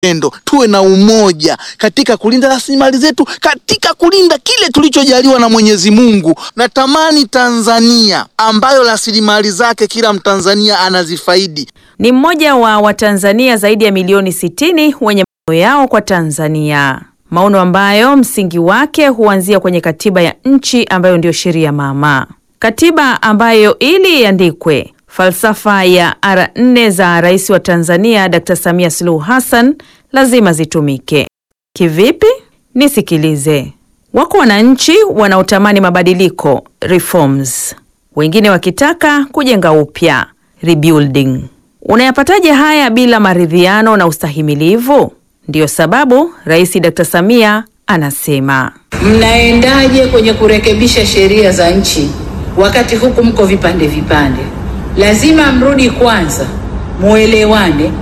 upendo, tuwe na umoja katika kulinda rasilimali zetu, katika kulinda kile tulichojaliwa na Mwenyezi Mungu. Natamani Tanzania ambayo rasilimali zake kila Mtanzania anazifaidi. Ni mmoja wa Watanzania zaidi ya milioni sitini wenye maono yao kwa Tanzania, maono ambayo msingi wake huanzia kwenye katiba ya nchi ambayo ndiyo sheria mama, katiba ambayo ili iandikwe falsafa ya ara nne za Rais wa Tanzania Dr. Samia Suluhu Hassan lazima zitumike. Kivipi? Nisikilize. Wako wananchi wanaotamani mabadiliko reforms, wengine wakitaka kujenga upya rebuilding. Unayapataje haya bila maridhiano na ustahimilivu? Ndiyo sababu Rais Dr. Samia anasema Mnaendaje kwenye kurekebisha sheria za nchi wakati huku mko vipande vipande? Lazima mrudi kwanza, muelewane,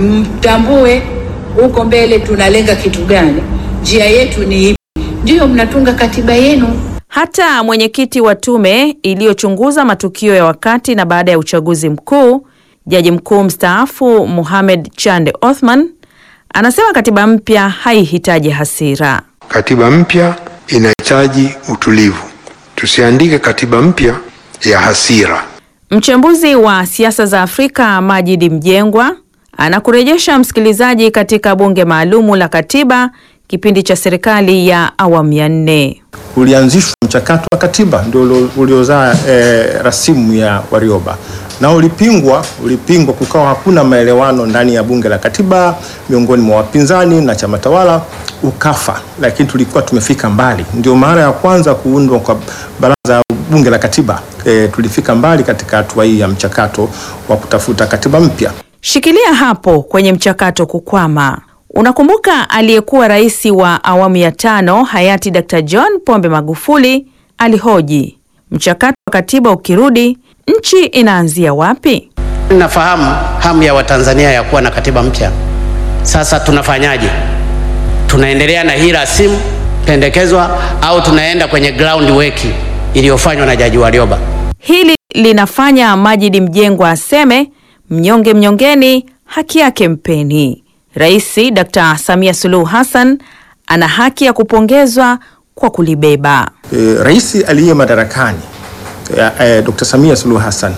mtambue huko mbele tunalenga kitu gani, njia yetu ni ipi, ndiyo mnatunga katiba yenu. hata mwenyekiti wa tume iliyochunguza matukio ya wakati na baada ya uchaguzi mkuu, jaji mkuu mstaafu Mohamed Chande Othman anasema katiba mpya haihitaji hasira. Katiba mpya inahitaji utulivu. Tusiandike katiba mpya ya hasira. Mchambuzi wa siasa za Afrika Majidi Mjengwa anakurejesha msikilizaji katika bunge maalumu la katiba kipindi cha serikali ya awamu ya nne. ulianzishwa mchakato wa katiba ndio ulio- uliozaa eh, rasimu ya Warioba na ulipingwa, ulipingwa, kukawa hakuna maelewano ndani ya bunge la katiba miongoni mwa wapinzani na chama tawala, ukafa. Lakini tulikuwa tumefika mbali, ndio mara ya kwanza kuundwa kwa baraza bunge la katiba. Eh, tulifika mbali katika hatua hii ya mchakato wa kutafuta katiba mpya. Shikilia hapo kwenye mchakato kukwama. Unakumbuka aliyekuwa rais wa awamu ya tano hayati Dr. John Pombe Magufuli alihoji, mchakato wa katiba ukirudi, nchi inaanzia wapi? Nafahamu hamu ya Watanzania ya kuwa na katiba mpya. Sasa tunafanyaje? Tunaendelea na hii rasimu pendekezwa au tunaenda kwenye ground work iliyofanywa na Jaji Warioba? Hili linafanya Majidi Mjengwa aseme mnyonge mnyongeni, haki yake mpeni. Rais Dr. Samia Suluhu Hassan ana haki ya kupongezwa kwa kulibeba. E, rais aliye madarakani e, e, Dr. Samia Suluhu Hassan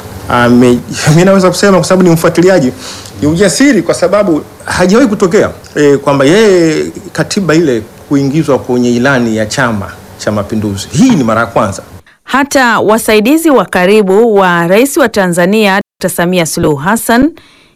ame, mimi naweza kusema kwa sababu ni mfuatiliaji, ni ujasiri kwa sababu hajawahi kutokea e, kwamba yeye katiba ile kuingizwa kwenye ilani ya Chama cha Mapinduzi. Hii ni mara ya kwanza. Hata wasaidizi wa karibu wa rais wa Tanzania Dr. Samia Suluhu Hassan,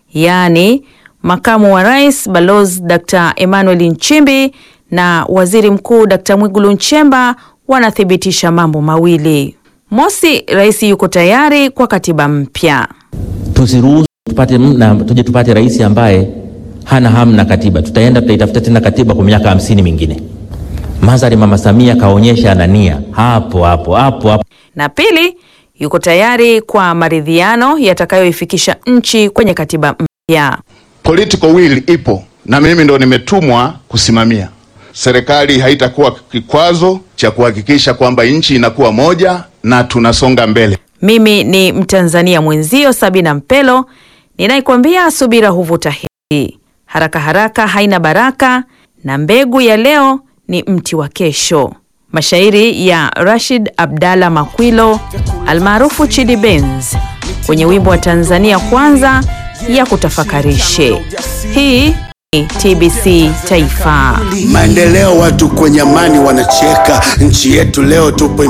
yaani makamu wa rais Balozi Dr. Emmanuel Nchimbi na waziri mkuu Dr. Mwigulu Nchemba wanathibitisha mambo mawili. Mosi, rais yuko tayari kwa katiba mpya. tusiruhusu tupate na tuje tupate rais ambaye hana hamu na katiba. Tutaenda tutaitafuta tena katiba kwa miaka hamsini mingine. Madhari Mama Samia kaonyesha ana nia hapo hapo hapo hapo. Na pili, yuko tayari kwa maridhiano yatakayoifikisha nchi kwenye katiba mpya. Political will ipo na mimi ndo nimetumwa kusimamia. Serikali haitakuwa kikwazo cha kuhakikisha kwamba nchi inakuwa moja na tunasonga mbele. Mimi ni Mtanzania mwenzio Sabina Mpelo ninaikwambia subira huvuta heri, haraka haraka haina baraka, na mbegu ya leo ni mti wa kesho. Mashairi ya Rashid Abdalla Makwilo almaarufu Chidi Benz kwenye wimbo wa Tanzania Kwanza ya kutafakarishe. Hii ni TBC Taifa. Maendeleo, watu kwenye amani wanacheka. Nchi yetu leo tupo